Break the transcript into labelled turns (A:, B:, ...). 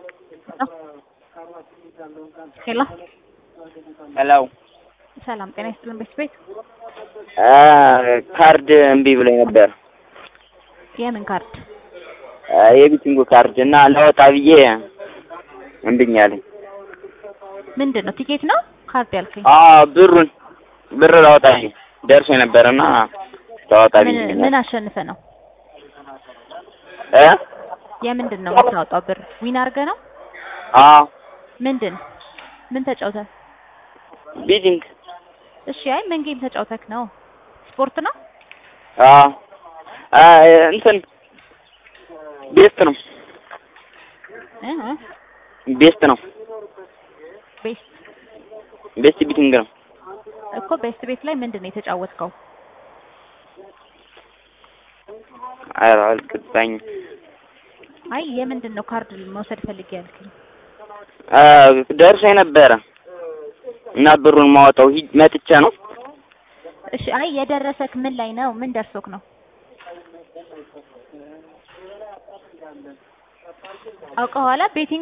A: ሄሎ
B: ሄሎ
A: ሰላም ጤና ይስጥልን ቤት ቤት
B: ካርድ እምቢ ብሎኝ ነበር።
A: የምን ካርድ?
B: የቢቲንጉ ካርድ እና ላወጣ ብዬ እምቢኝ አለኝ።
A: ምንድን ነው ቲኬት ነው ካርድ ያልከኝ?
B: አዎ ብሩን ብር ላወጣ ብዬ ደርሶ ነበርና ላወጣ ብዬ
A: ምን ምን አሸንፈ ነው?
B: እ
A: የምንድን ነው የምታወጣው ብር? ዊን አድርገህ ነው?
B: አዎ
A: ምንድን ምን ተጫውተህ?
B: ቢቲንግ
A: እሺ አይ ምን ጌም ተጫውተክ ነው? ስፖርት ነው?
B: አዎ አ እንትን ቤስት ነው
A: እ እ
B: ቤስት ነው
A: ቤስት
B: ቤስት ቢቲንግ ነው።
A: እኮ ቤስት ቤት ላይ ምንድን ነው የተጫወትከው?
B: ኧረ አልገባኝም።
A: አይ የምንድን ነው ካርድ መውሰድ ፈልጌ ያልከኝ?
B: አ ደርሶ ነበረ እና ብሩን ማወጣው ሂድ መጥቼ ነው።
A: እሺ አይ የደረሰክ ምን ላይ ነው? ምን ደርሶክ ነው? አውቀኋላ ቤቲንግ